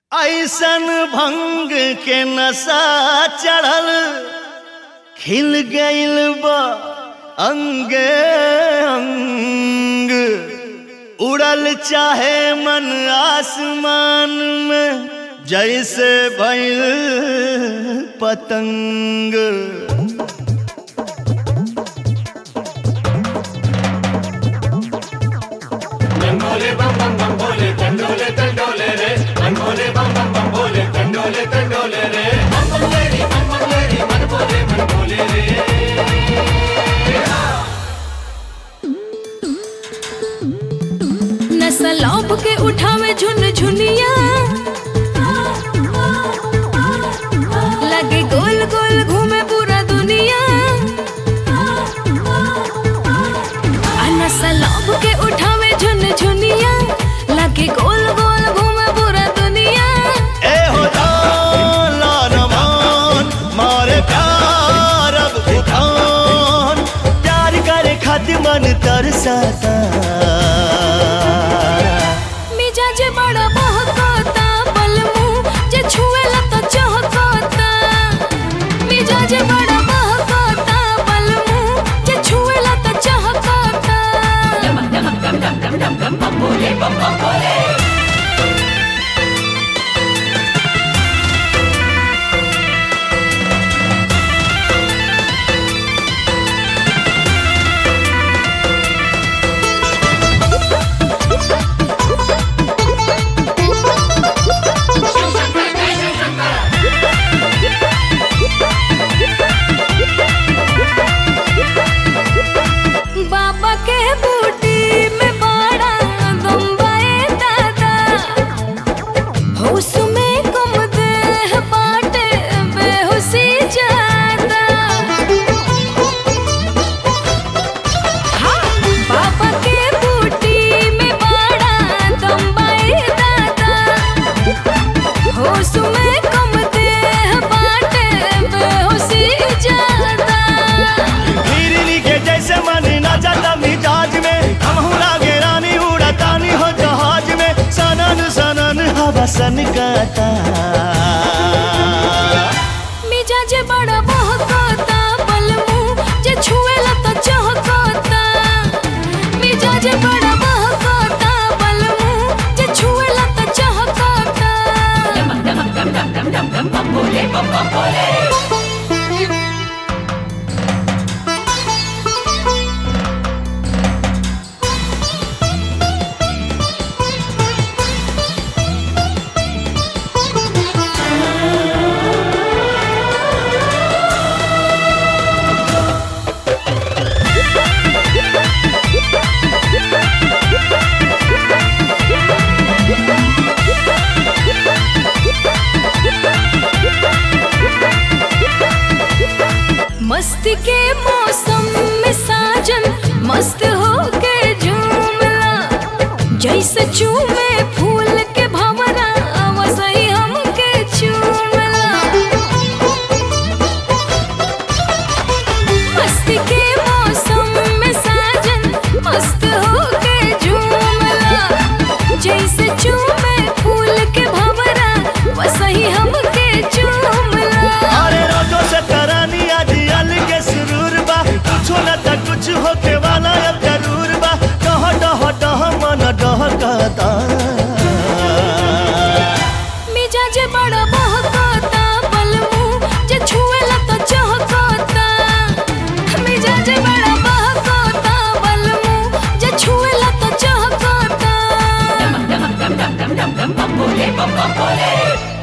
ऐसन भंग के नशा चढ़ल खिल गइल बा अंगे अंग उड़ल चाहे मन आसमान में जैसे भइल पतंग ರಂಗೋಲೆ ಬಂ ಬಂ ಬಂ ಬೋಲೆ ತಂಡೋಲೆ ತಂಡೋಲೆ ರೇ ರಂಗೋಲೆ ಬಂ ಬಂ ಬಂ ಬೋಲೆ ತಂಡೋಲೆ ತಂಡೋಲೆ ರೇ ಬಂ ಬಂ ಲೇರಿ ಬಂ ಬಂ ಲೇರಿ ಮನ ಬೋಲೆ ಮನ ಬೋಲೆ ರೇ नशा लौप के उठावे झुन झुनिया लगे गोल गोल घूमे पूरा दुनिया आ नशा लौप के उठावे झुन झुनिया लगे गोल गोल घूमे पूरा दुनिया ए हो लाल मान मारे प्यार अब उठान प्यार करे खातिर मन तरसता मिजाज बड़ा बहकता बलमू जे छुएला तो चहकता मिजाज बड़ा बहकता बलमू जे छुएला तो चहकता बाबा के बूटी में बड़ा बम्बई दादा होश में कम देह बाटे बेहोशी ज्यादा हाँ, बाबा के बूटी में बड़ा बम्बई दादा होश में कम देह बाटे बेहोशी ज्यादा हिरनी के जैसे मन ना जाता मिजाज में हम लागे रानी उड़ातानी हो जहाज में सनन सनन हवा सन गाता मिजाज बड़ा बहकता बलमू जे छुएला तो चहकता मिजाज बड़ा बहकता बलमू जे छुएला तो चहकता मस्ती के मौसम में साजन मस्त होके झूमला जैसे चूमे फूल के भंवरा वैसे हमके चूमला मस्ती के मौसम में साजन मस्त होके झूमला जैसे चूमे फूल के भंवरा वैसे हमके चूमला अरे रोजो से तरानी आज अल के सुरूर बा कुछ न त कुछ होके वाला अब जरूर बा डह डह डह मन डहकता मिजाज बड़ा बहकता बलमू जे छुएला तो चहकता मिजाज बड़ा बहकता बलमू जे छुएला तो चहकता ಬಂ ಬಂ ಬೋಲೆ ಬಂ ಬಂ ಬೋಲೆ